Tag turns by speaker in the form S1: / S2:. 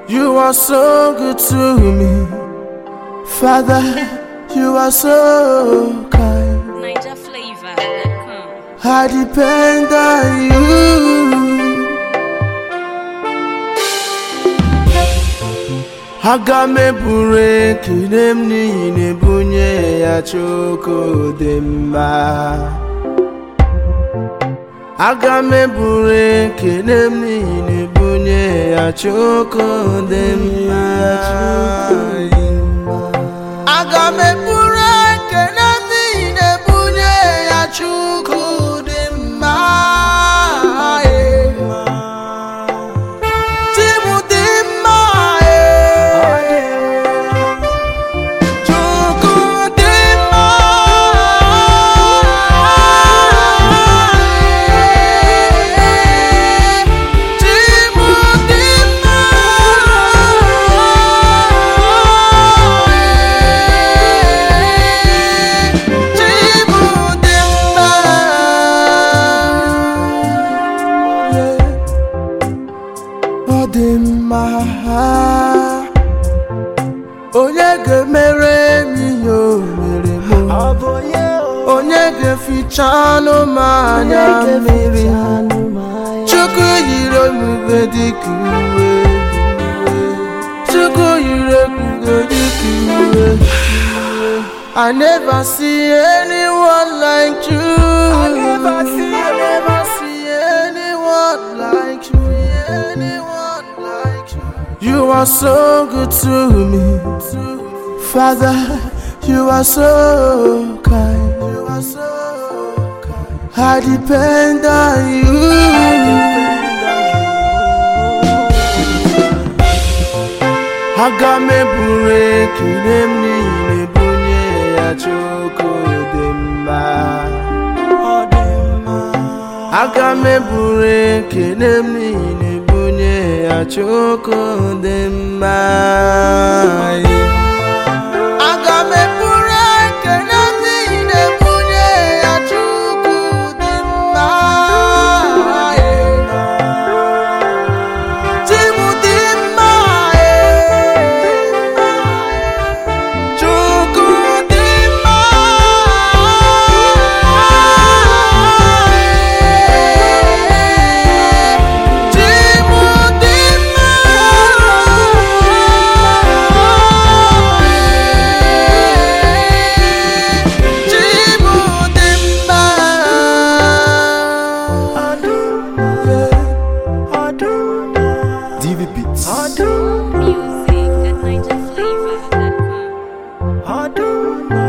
S1: You are so good to me. Father, you are so kind.
S2: Niger flavor.com.
S1: I depend on you. Aga m eburu ekele m n'ihi na ebunye ya Chukwu dị mma. Aga m eburu ekele m n'ihi na ebunye ya Chukwu dị mma. Aga m eburu ekele m n'ihi na ebunye ya Chukwu dị mma. Chi m dị mma. Chukwu dị mma. Chi m dị mma. Chi m dị mma. Ọ dị mma. Onye ga-emere m ihe o mere m onye ga-eficha anụ m anya mmiri Chukwu yiri ebube dịka uwe Chukwu yiri ebube dịka uwe I never see anyone like you I never see, I never see anyone like you anyone like you You are so good to me Father, you are so kind. You are so kind. I depend on you. Aga m eburu ekele m n'ihi na ebunye ya Chukwu dị mma. Aga m eburu ekele m n'ihi na ebunye ya Chukwu dị mma. Aga m eburu ekele m n'ihi na ebunye ya Chukwu dị mma. Chi m dị mma. Chukwu dị mma. Chi m dị mma. Chi m dị mma.
S3: DV Beats.
S2: Music at NigerFlavor.com.
S3: Adonai.